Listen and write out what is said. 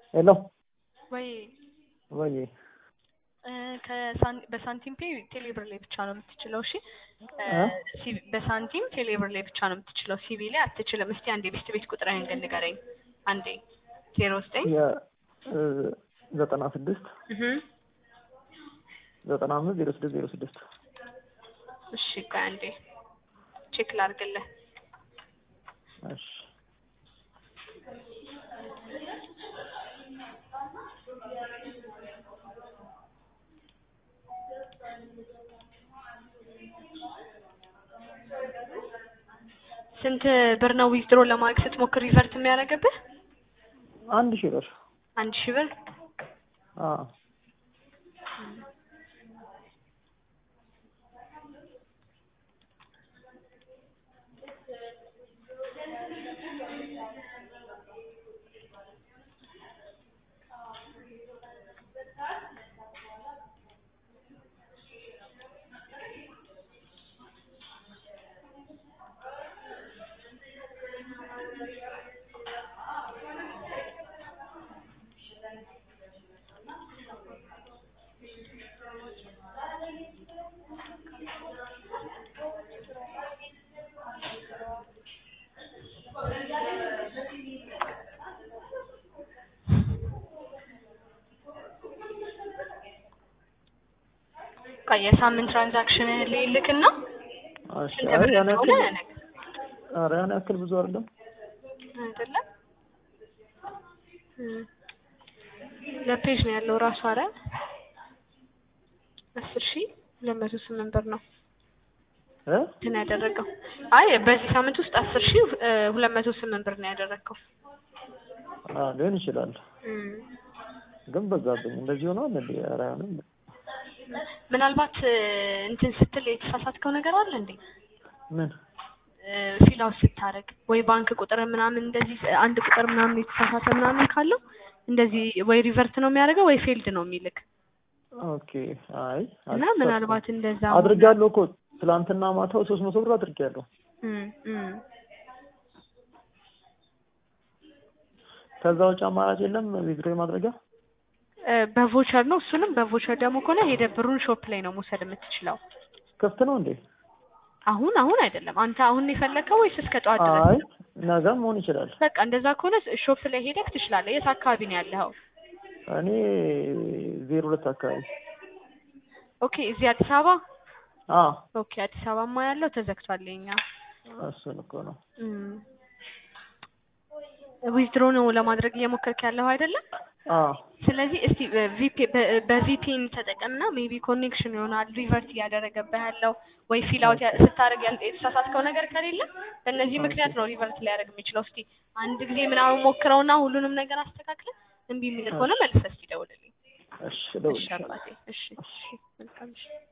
ሄሎ ወይ ወይ እ ከሳን- በሳንቲም ፔ ቴሌብር ላይ ብቻ ነው የምትችለው። እሺ እ እ? ሲ- በሳንቲም ቴሌብር ላይ ብቻ ነው የምትችለው። ሲቢ ላይ አትችልም። እስቲ አንዴ ቤስት ቤት ቁጥርህን ግን ንገረኝ። አንዴ ዜሮ ዘጠኝ የ- እ ዘጠና ስድስት እህ ዘጠና አምስት ዜሮ ስድስት ዜሮ ስድስት እሺ ቆይ አንዴ ቼክ ላድርግልህ። እሺ ስንት ብር ነው ዊዝድሮ ለማድረግ ስትሞክር ሪቨርት የሚያደርግብህ? አንድ ሺህ ብር አንድ ሺህ ብር አ ቆይ የሳምንት ትራንዛክሽን ልልክና እሺ ስንት አይ ብር ያን እንደሆነ ያክል ነገር ኧረ ያን ያክል ብዙ አይደለም አይደለም እ ለፔጅ ነው ያለው ራሱ አረ አስር ሺህ ሁለት መቶ ስምንት ብር ነው እ እንትን ያደረገው። አይ በዚህ ሳምንት ውስጥ አስር ሺህ እ ሁለት መቶ ስምንት ብር ነው ያደረገው። አ ሊሆን ይችላል እም ግን በዛብኝ እንደዚህ ሆኗል እንዴ ኧረ አይሆንም ምናልባት እ እንትን ስትል የተሳሳትከው ነገር አለ እንዴ? ምን ፊል አውት ስታደርግ ወይ ባንክ ቁጥር ምናምን እንደዚህ አንድ ቁጥር ምናምን የተሳሳተ ምናምን ካለው እንደዚህ ወይ ሪቨርት ነው የሚያደርገው ወይ ፌልድ ነው የሚልክ ኦኬ አይ እና አልተሳሳትኩም። ምናልባት እንደዛ አድርጌያለሁ እኮ ትላንትና ማታው ሶስት መቶ ብር አድርጌያለሁ እም እም ከዛ ውጭ አማራጭ የለም ዊዝድሮ ማድረጊያ እ በቮቸር ነው እሱንም በቮቸር ደግሞ ከሆነ ሄደህ ብሩን ሾፕ ላይ ነው መውሰድ የምትችለው። ክፍት ነው እንዴ አሁን አሁን አይደለም። አንተ አሁን ነው የፈለግከው ወይስ እስከ ጠዋት ድረስ? አይ ነገም መሆን ይችላል በቃ እንደዛ ከሆነ ሾፕ ላይ ሄደህ ትችላለህ። የት አካባቢ ነው ያለኸው? እኔ ዜሮ ሁለት አካባቢ ኦኬ እዚህ አዲስ አበባ አ ኦኬ አዲስ አበባማ ያለው ተዘግቷል የኛ እሱን እኮ ነው ዊዝድሮ ነው ለማድረግ እየሞከርክ ያለው አይደለም? አ ስለዚህ እስቲ ቪፒ በቪፒን ተጠቀምና ሜቢ ኮኔክሽን ይሆናል ሪቨርት እያደረገብህ ያለው ወይ ፊል አውት ስታደርግ ያል- የተሳሳትከው ነገር ከሌለ በእነዚህ ምክንያት ነው ሪቨርት ሊያደርግ የሚችለው። እስቲ አንድ ጊዜ ምናምን ሞክረውና ሁሉንም ነገር አስተካክለ እምቢ የሚል ከሆነ መልሰህ እስቲ ደውልልኝ። እሺ እሺ እደውልልሻለሁ አባቴ። እሺ እሺ መልካም እሺ